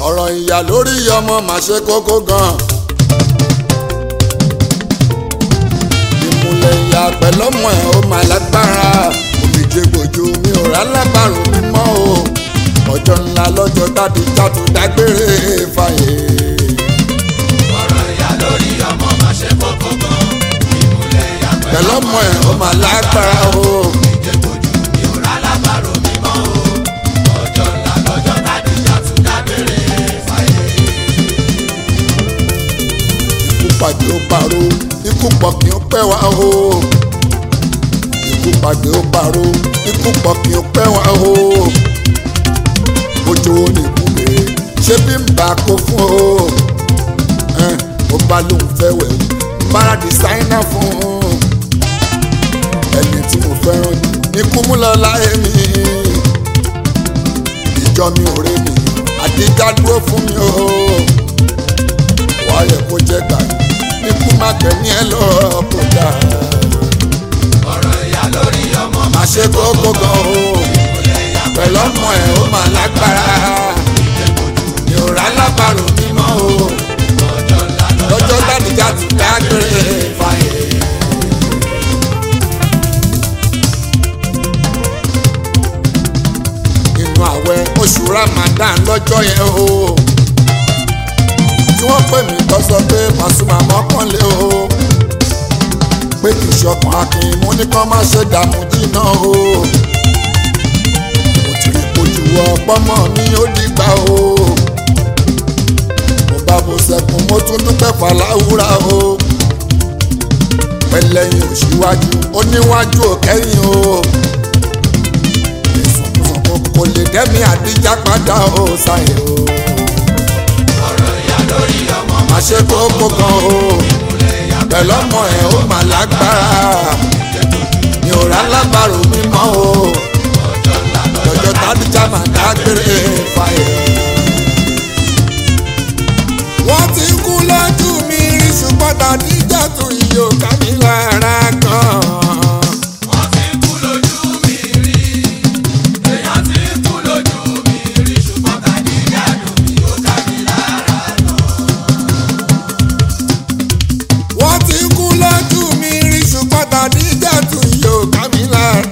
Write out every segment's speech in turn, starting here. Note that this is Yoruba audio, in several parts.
ọ̀rọ̀ ìyá lórí ọmọ mà ṣe kókó gan. ìmùlẹ̀ ìyá pẹ̀lọ́mọ ẹ̀ ó mà lágbára òmìjẹ gbòjú mi ò rà lábàrò mímọ́ o ọjọ́ ńlá lọ́jọ́ tàbí jàtò dágbére fàyè. ọ̀rọ̀ ìyá lórí ọmọ má ṣe kókó gan. ìmùlẹ̀ ìyá pẹ̀lọ́mọ ẹ̀ ó mà lágbára o ìjẹ́kojú mi ò rà lábàrò mímọ́ o. ọjọ́ ńlá lọ́jọ́ tádìjà tún dágbére fáyé. ikú pàdé ó paró ikú pọ̀ kí ó pẹ́ wá o ikú pàdé ó paró ikú pọ̀ kí ó pẹ́ wá o ojú wo ni ìbúgbé ṣé bí n bá kó fún o ẹn, ó bá lóun fẹ́ wẹ̀ o bára dìsáínà fún un ẹni tí mo fẹ́ràn jù ní kú mú lọ láyé mi ìjọ mi ò rè mí àdíjà dúró fún mi o wáyé kó jẹ́ gbà ikú má kẹ́ni ẹ lọ kó dà ọ̀rọ̀ ìyá lórí ọmọ má má ṣe kókó gan o ìmùlẹ̀ ìyá pẹ̀lú ọmọ ẹ̀ ó mà lágbára mi ò rà lábàrò mímọ́ o ọjọ́ ńlá lọ́jọ́ tàdíjà ti dágbére fàyè. inú àwẹ̀ oṣù Ramadan lọ́jọ́ yẹn o tí wọ́n pè mí tó sọ pé Pasuma mọ́kànlé o pé kì í ṣọkàn akin mú ní kán má ṣe dààmú jìnnà o mo ti rí kojú ọpọmọ mi ó dìgbà o mo bá bo sẹkùn mo tún dúpẹ́ fàlàwúrà o pẹlẹyìn òṣìwájú oníwájú òkẹyìn o ìsọkúsọkún kò lè dẹ́mi àdíjà padà o ṣàyẹ̀ o ọ̀rọ̀ ìyá lórí ọmọ má má ṣe kókó gan o ìmùlẹ̀ ìyá pẹ̀lú ọmọ ẹ̀ ó mà lágbára mi ò rà lábàrò mímọ́ o ọjọ́ ńlá lọ́jọ́ tádìjà mà dágbére fàyè. wọ́n ti kú lójú mi rí ṣùgbọ́n tádìjà tún yìí ò ká mi lára gan. wọ́n ti kú lójú mi rí èèyàn ti kú lójú mi rí ṣùgbọ́n tádìjà dùn mí ó ká mi lára gan. wọ́n ti kú lójú mi rí ṣùgbọ́n tádìjà tún yìí ò ká mi lára.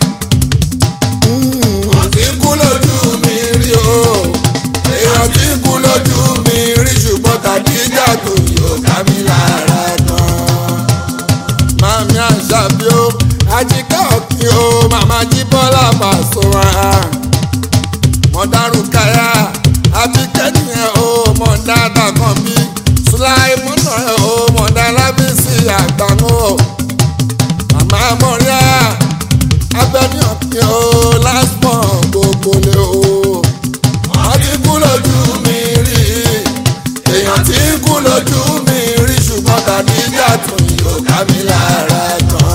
wọ́n ti kú lójú mi rí o èèyàn ti kú lójú mi rí ṣùgbọ́n tádìjà tún yìí ò ká mi lára gan. Mami Àṣàbí o, Àjíkẹ́ Ọ̀kín o, Màmá Jíbọ́lá Pasuma. Mọ̀dárù Káyà, Àbíkẹ́ nìyẹn o, Mọ̀dá Dàkànbí. Sùláìmọ́nà ẹ̀ o, Mọ̀dá Lábísí Àgbàmú o. Màmá Mọ̀ríà, Abẹ́ni Ọ̀kín o, Lásmọ̀ gbogbo lé o. Wọ́n ti kú lójú mi rí, èèyàn ti kú lójú mi rí ṣùgbọ́n tàbí ìjà tún yóò ká mi lára gan.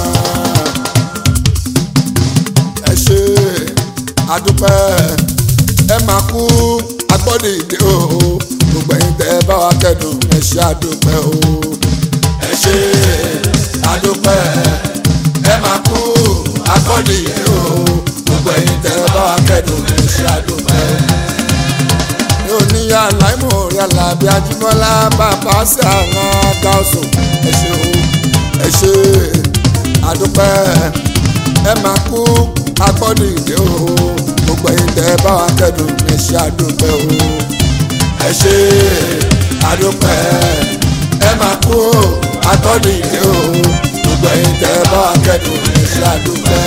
ẹ ṣe àdúpẹ́ ẹ máa kú agbọ́dọ̀ ìdè o gbogbo ẹ̀yin tẹ́ ẹ bá wa kẹ́dùn ẹ ṣe àdúpẹ́ o. ẹ ṣe àdúpẹ́ ẹ máa kú agbọ́dọ̀ ìdè o gbogbo ẹ̀yin tẹ́ ẹ bá wa kẹ́dùn ẹ ṣe àdúpẹ́ ní oníyà láìmọ̀ orí alábí ajímọ́lá bàbá sí àwọn gáàsù ẹ ṣé o ẹ ṣé àdúpẹ́ ẹ máa kú agbọ́dọ̀ ìdè o gbogbo ẹ̀yin tẹ́ bá wa kẹ́dùn ẹ ṣé àdúpẹ́ o ẹ ṣé àdúpẹ́ ẹ máa kú agbọ́dọ̀ ìdè o gbogbo ẹ̀yin tẹ́ bá wa kẹ́dùn ẹ ṣé àdúpẹ́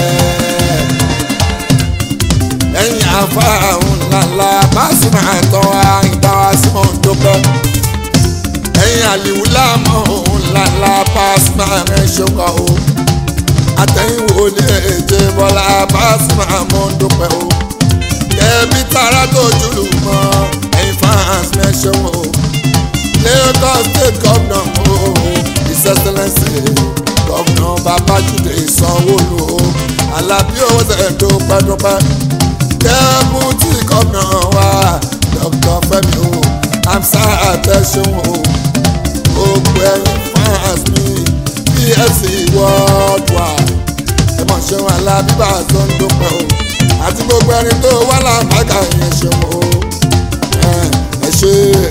ẹ̀yin afáhùn ńláńlá Pasuma tán wá ìgbà wá sí mọ̀ ń dúpẹ́. ẹ̀yin àlìwú láàmú ńláńlá Pasuma rẹ̀ ṣokọ̀ o. àtẹ̀yìn wo lè jẹ bọ́lá Pasuma mọ̀ ń dúpẹ́ o. kẹ́bí tara tó jùlù mọ́ ẹ̀yin fans mẹ́ṣẹ́ o. Lagos state governor o his excellence governor Babájídé Sanwó-Olú o. Alábí owó tẹ̀ dúpẹ́ dúpẹ́ dẹ́bùtì gómìnà wa dr fẹ́mi o amsa àtẹ̀sùn o gbogbo ẹ̀yin fans mi pfc worldwide ẹ mọ̀ ṣeun alábíbà tó ń dúpẹ́ o àti gbogbo ẹni tó wà láǹfààní yẹn ṣeun o ẹ ṣe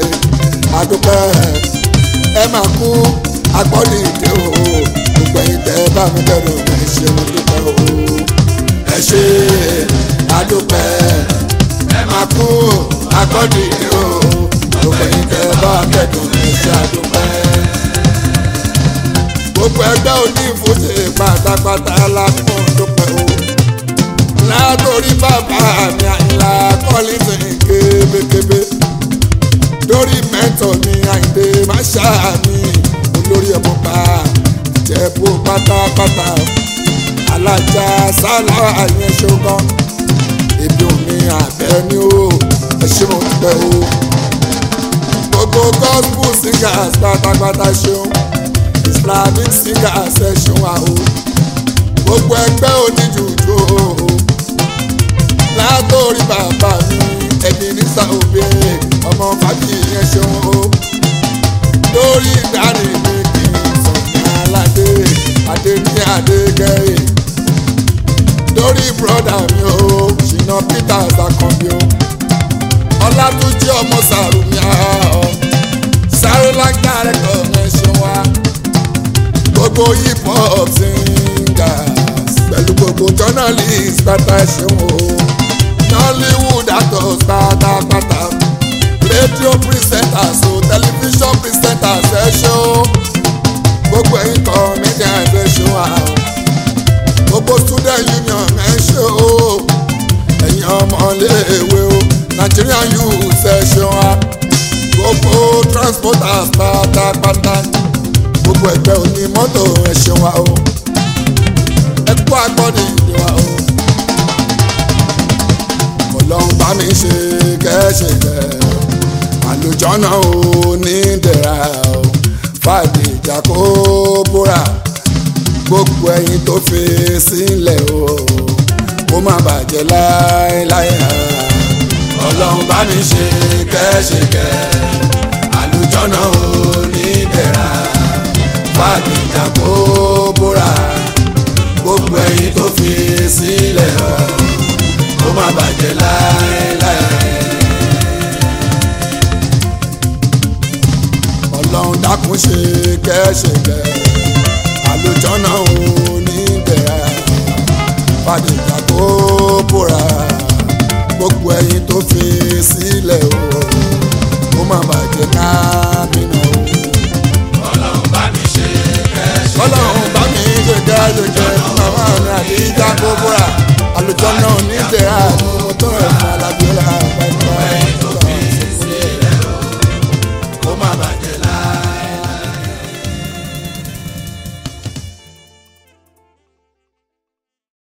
àdúpẹ́ ẹ máa kú agbọ́dì ìdè o gbogbo ẹ̀yin tẹ́ bá mi bẹ̀rù ẹ ṣe mo dúpẹ́ o ẹ ṣe àdúpẹ́ ẹ máa kú agbọ́dì ìdè o gbogbo ẹ̀yin tẹ́ bá bẹ̀rù ẹ ṣe àdúpẹ́ gbogbo ẹgbẹ́ onífòsè pátápátá la fún dúpẹ́ o látòrí bàbá mi àyìnlá kọ́lísì kébékébé lórí mẹ́tọ̀ mi àyìndé máṣá mi olórí ẹ̀bùn pa jẹ̀bú pátápátá alájà sálà àyẹn ṣogan ibi omi àbẹ́ ni ó ẹṣin mo dúpẹ́ o gbogbo gospel singers pátápátá ṣeun islamic singers ẹ ṣeun àhó gbogbo ẹgbẹ́ oníjùjú o látòrí bàbá mi ẹbí ní sàòbí ọmọ fàbí yẹn ṣeun o lórí ìdarí mi kì í sọ̀nà aládé adé ní adégẹ́yẹ lórí bọ́dà mi o ṣìnà peters akànbí o ọlátúnjí ọmọ sàrùmí ọ sáré lágbára ẹ̀kọ́ ẹ̀ ṣeun wa gbogbo hip hop singers pẹ̀lú gbogbo journalist pátá ṣeun o nollywood actors pátápátá radio presenters o television presenters ẹ ṣe o gbogbo ẹ̀yin comedians ẹ ṣe wa o gbogbo student union ẹ ṣe o ẹ̀yin ọmọléèwé o nigerian youth ẹ ṣe wa gbogbo transporters pátápátá gbogbo ẹgbẹ́ òní mọ́tò ẹ ṣe wa o ẹ kú agbọ́dì ìdè wa o ọlọ́run bá mi ṣe kẹ́ṣe kẹ́ àlùjọ́nà ò ní dẹ̀ra o fàdé ìjà kó búra gbogbo ẹyin tó fi sílẹ̀ o kó má bàjẹ́ láéláé ọlọ́run bá mi ṣe kẹ́ṣe kẹ́ àlùjọ́nà ò ní dẹ̀ra fàdé ìjà kó búra gbogbo ẹyin tó fi sílẹ̀ o kó má bàjẹ́ láéláé. ọlọ́run dákun ṣe kẹ́ṣẹ̀kẹ́ àlùjọ́nà ò ní bẹ̀rẹ̀ fàdéjà kó bóra gbogbo ẹyin tó fi sílẹ̀ o kó má bàjẹ́ kábínà o. ọlọ́run bá mi ṣe kẹ́ṣẹ́. ọlọ́run bá mi ṣe kẹ́ṣẹ̀kẹ́ màmá mi àdíjà kó